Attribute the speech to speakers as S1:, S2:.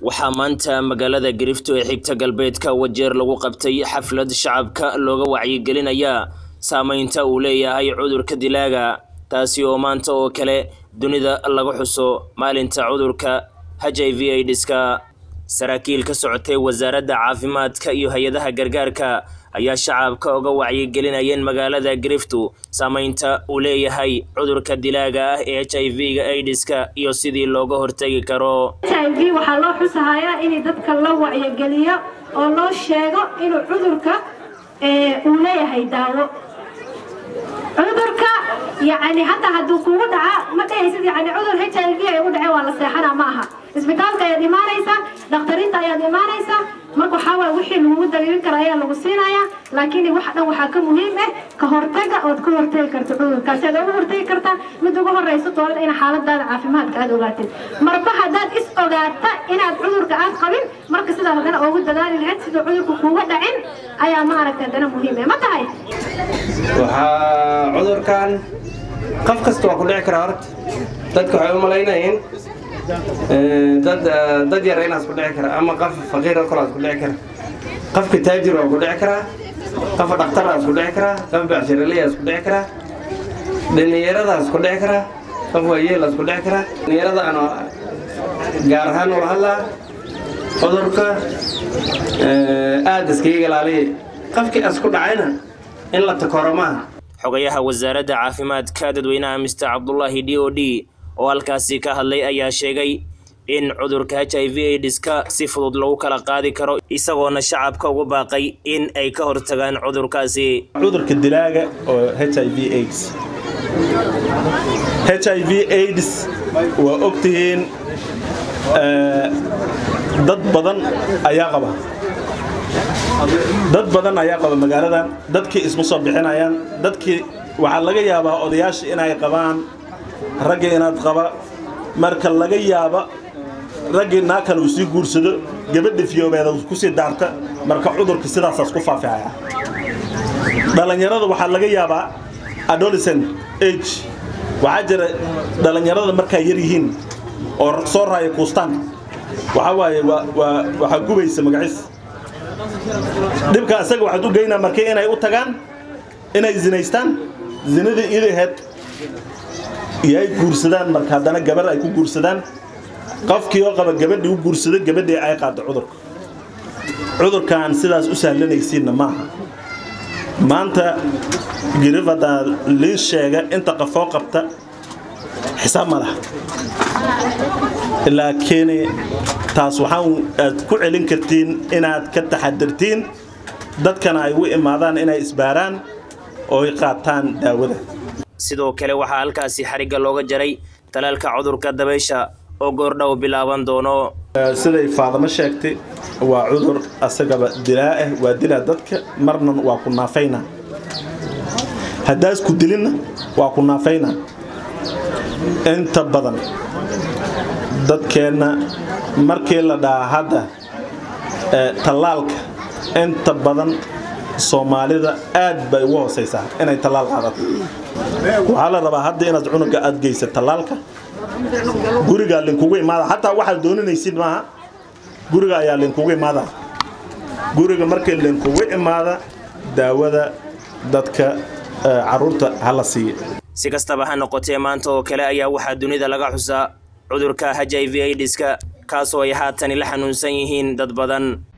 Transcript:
S1: waxaa maanta magaalada garifto ee xigta galbeedka wajeer lagu qabtay xaflad shacabka looga wacyigelinaya saameynta uu leeyahay cudurka dilaaga taasi oo maanta oo kale dunida laga xuso maalinta cudurka h i v aids-ka saraakiil ka socotay wasaaradda caafimaadka iyo hay-adaha gargaarka ayaa shacabka uga wacyigelinayeen magaalada griftu saameynta uu leeyahay cudurka dilaaga ah ee h i v-ga aids-ka iyo sidii looga hortegi karo
S2: h i v waxaa loo xusahayaa in dadka la wacyigeliyo oo loo sheego inuu cudurka uu leeyahay daawo cudurka yani hataa hadduu kugu dhaca ma dhahaysid yani cudur h i v ay ugu dhaceen waa la seexanaa ma aha isbitaalka ayaad imaanaysaa dhakhtariinta ayaad imaanaysaa marka waxaa waay wixii lagugu dabiibin kara ayaa lagu siinayaa laakiin wax dhan waxaa ka muhiim ah ka hortaga ood ka hortegi karto cudurkaasi aad uga hortegi kartaa mid ugu horeyso doolada in xaaladaada caafimaadka aad ogaatid marba haddaad is ogaata inaad cudurka aad qabin marka sidaa haddana ugu dadaali lahayd siduu cudurka kuuga dhacin ayaa maaragta haddana muhiim ah ma tahay
S3: waxaa cudurkan qof kasta waa ku dhici karaa horta dadka waxay u malaynayeen dad dad yar inaas ku dhici kara ama qof faqiir oo kaleas ku dhici kara qofka taajir waa ku dhici karaa qofa dhaktaraas ku dhici karaa qof becshiraleyaas ku dhici karaa dhallinyaradaas ku dhici karaa qof waayeelaas ku dhici karaa dhallinyarada aan gaar ahaan ula hadlaa cudurka aada iskaga ilaaliya qofkii as ku dhacayna in la takoro maaha
S1: xogayaha wasaaradda caafimaadka dadweynaha mister cabdulaahi d o d oo halkaasi ka hadlay ayaa sheegay in cudurka h i v aids-ka si fudud lagu kala qaadi karo isagoona shacabka ugu baaqay in ay ka hortagaan cudurkaasi
S4: cudurka dilaaga oo h i v aids h i v aids waa ogtihiin dad badan ayaa qaba dad badan ayaa qaba magaaladan dadkii isma soo bixinayaan dadkii waxaa laga yaabaa odayaashii inay qabaan raggii inaad qaba marka laga yaaba raggii naa kale uu sii guursado gabadha fiyoobeeda kusii daarta marka cudurka sidaasaas ku faafihaya dhallinyarada waxaa laga yaabaa adolescent age waxaa jira dhallinyarada markaa yar yihiin oo soo raaya kuustaan waxaa waaye waxaa gubaysa magaciis dhibka isaga waxaad u geynaa markii inay u tagaan inay zinaystaan zinadii idaheed iyo ay guursadaan marka haddana gabar ay ku guursadaan qofkii oo qaba gabadhii u guursado gabadhii ay qaaddo cudurka cudurkan sidaas u sahlanaysiinna maaha maanta girif haddaa liin sheega inta qafoo qabta xisaab ma laha laakiin taas waxaan aad ku celin kartiin inaad ka taxadirtiin dadkana ay u imaadaan inay isbaaraan oo ay qaataan daawada
S1: sidoo kale waxaa halkaasi xarigga looga jaray talaalka cudurka dabaysha oo goordhow bilaaban doono
S4: siday faadamo sheegtay waa cudur asagaba dilaa ah waa dilaa dadka marna waa ku naafayna haddaas ku dilinna waa ku naafayna inta badan dadkeenna markii la dhahaa hadda tallaalka inta badan soomaalida aad bay ugu hoosaysaa inay tallaal qaadato waxaa la rabaa hadda inaad cunuga aad geysa tallaalka gurigaa linkugu imaada xataa waxaad dooninaysid maaha guriga ayaa linkugu imaada guriga markii linkugu imaada daawada dadka caruurta hala siiya
S1: si kastaba ha noqotee maanta oo kale ayaa waxaa dunida laga xusaa cudurka h i v aids-ka kaasoo ay haatani la xanuunsan yihiin dad badan